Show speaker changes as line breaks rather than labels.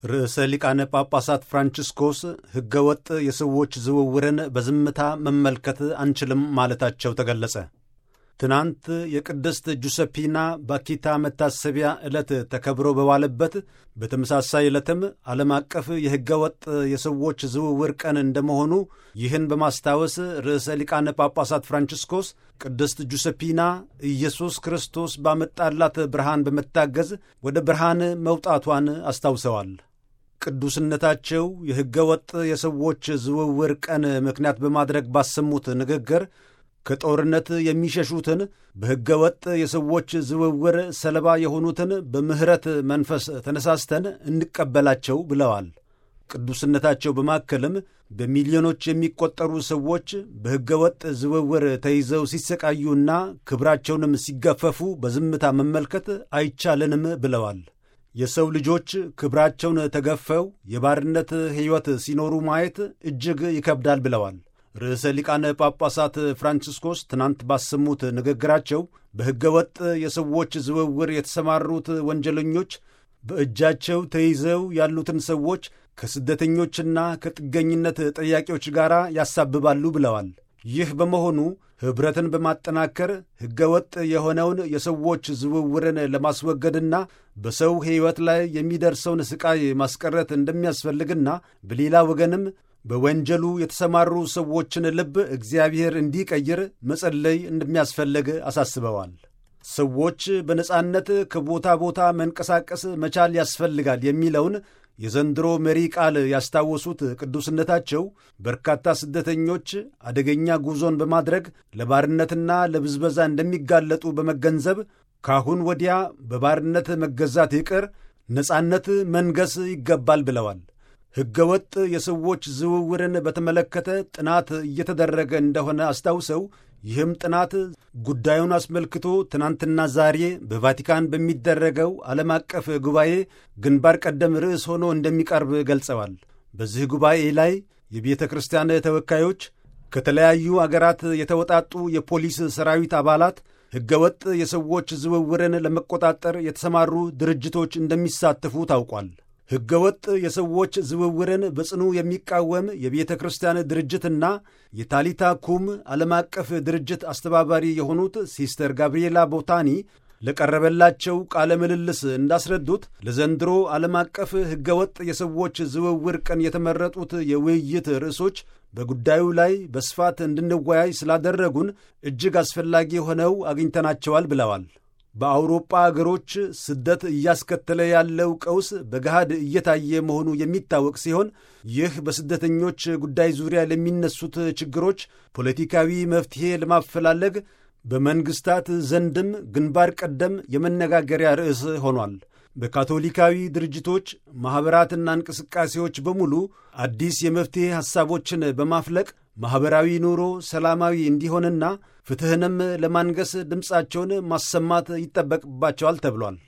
ርዕሰ ሊቃነ ጳጳሳት ፍራንቺስኮስ ሕገ ወጥ የሰዎች ዝውውርን በዝምታ መመልከት አንችልም ማለታቸው ተገለጸ። ትናንት የቅድስት ጁሰፒና ባኪታ መታሰቢያ ዕለት ተከብሮ በዋለበት በተመሳሳይ ዕለትም ዓለም አቀፍ የሕገ ወጥ የሰዎች ዝውውር ቀን እንደመሆኑ ይህን በማስታወስ ርዕሰ ሊቃነ ጳጳሳት ፍራንቺስኮስ ቅድስት ጁሰፒና ኢየሱስ ክርስቶስ ባመጣላት ብርሃን በመታገዝ ወደ ብርሃን መውጣቷን አስታውሰዋል። ቅዱስነታቸው የሕገ ወጥ የሰዎች ዝውውር ቀን ምክንያት በማድረግ ባሰሙት ንግግር ከጦርነት የሚሸሹትን በሕገ ወጥ የሰዎች ዝውውር ሰለባ የሆኑትን በምሕረት መንፈስ ተነሳስተን እንቀበላቸው ብለዋል። ቅዱስነታቸው በማከልም በሚሊዮኖች የሚቆጠሩ ሰዎች በሕገ ወጥ ዝውውር ተይዘው ሲሰቃዩና ክብራቸውንም ሲገፈፉ በዝምታ መመልከት አይቻልንም ብለዋል። የሰው ልጆች ክብራቸውን ተገፈው የባርነት ሕይወት ሲኖሩ ማየት እጅግ ይከብዳል ብለዋል። ርዕሰ ሊቃነ ጳጳሳት ፍራንቺስኮስ ትናንት ባሰሙት ንግግራቸው በሕገ ወጥ የሰዎች ዝውውር የተሰማሩት ወንጀለኞች በእጃቸው ተይዘው ያሉትን ሰዎች ከስደተኞችና ከጥገኝነት ጠያቂዎች ጋር ያሳብባሉ ብለዋል። ይህ በመሆኑ ኅብረትን በማጠናከር ሕገ ወጥ የሆነውን የሰዎች ዝውውርን ለማስወገድና በሰው ሕይወት ላይ የሚደርሰውን ሥቃይ ማስቀረት እንደሚያስፈልግና በሌላ ወገንም በወንጀሉ የተሰማሩ ሰዎችን ልብ እግዚአብሔር እንዲቀይር መጸለይ እንደሚያስፈልግ አሳስበዋል። ሰዎች በነጻነት ከቦታ ቦታ መንቀሳቀስ መቻል ያስፈልጋል የሚለውን የዘንድሮ መሪ ቃል ያስታወሱት ቅዱስነታቸው በርካታ ስደተኞች አደገኛ ጉዞን በማድረግ ለባርነትና ለብዝበዛ እንደሚጋለጡ በመገንዘብ ካሁን ወዲያ በባርነት መገዛት ይቅር ነጻነት መንገስ ይገባል ብለዋል። ሕገ ወጥ የሰዎች ዝውውርን በተመለከተ ጥናት እየተደረገ እንደሆነ አስታውሰው ይህም ጥናት ጉዳዩን አስመልክቶ ትናንትና ዛሬ በቫቲካን በሚደረገው ዓለም አቀፍ ጉባኤ ግንባር ቀደም ርዕስ ሆኖ እንደሚቀርብ ገልጸዋል። በዚህ ጉባኤ ላይ የቤተ ክርስቲያን ተወካዮች፣ ከተለያዩ አገራት የተወጣጡ የፖሊስ ሰራዊት አባላት፣ ሕገ ወጥ የሰዎች ዝውውርን ለመቆጣጠር የተሰማሩ ድርጅቶች እንደሚሳተፉ ታውቋል። ሕገ ወጥ የሰዎች ዝውውርን በጽኑ የሚቃወም የቤተ ክርስቲያን ድርጅትና የታሊታ ኩም ዓለም አቀፍ ድርጅት አስተባባሪ የሆኑት ሲስተር ጋብርኤላ ቦታኒ ለቀረበላቸው ቃለ ምልልስ እንዳስረዱት ለዘንድሮ ዓለም አቀፍ ሕገ ወጥ የሰዎች ዝውውር ቀን የተመረጡት የውይይት ርዕሶች በጉዳዩ ላይ በስፋት እንድንወያይ ስላደረጉን እጅግ አስፈላጊ ሆነው አግኝተናቸዋል ብለዋል። በአውሮጳ አገሮች ስደት እያስከተለ ያለው ቀውስ በገሃድ እየታየ መሆኑ የሚታወቅ ሲሆን ይህ በስደተኞች ጉዳይ ዙሪያ ለሚነሱት ችግሮች ፖለቲካዊ መፍትሔ ለማፈላለግ በመንግሥታት ዘንድም ግንባር ቀደም የመነጋገሪያ ርዕስ ሆኗል። በካቶሊካዊ ድርጅቶች ማኅበራትና እንቅስቃሴዎች በሙሉ አዲስ የመፍትሔ ሐሳቦችን በማፍለቅ ማኅበራዊ ኑሮ ሰላማዊ እንዲሆንና ፍትሕንም ለማንገስ ድምፃቸውን ማሰማት ይጠበቅባቸዋል ተብሏል።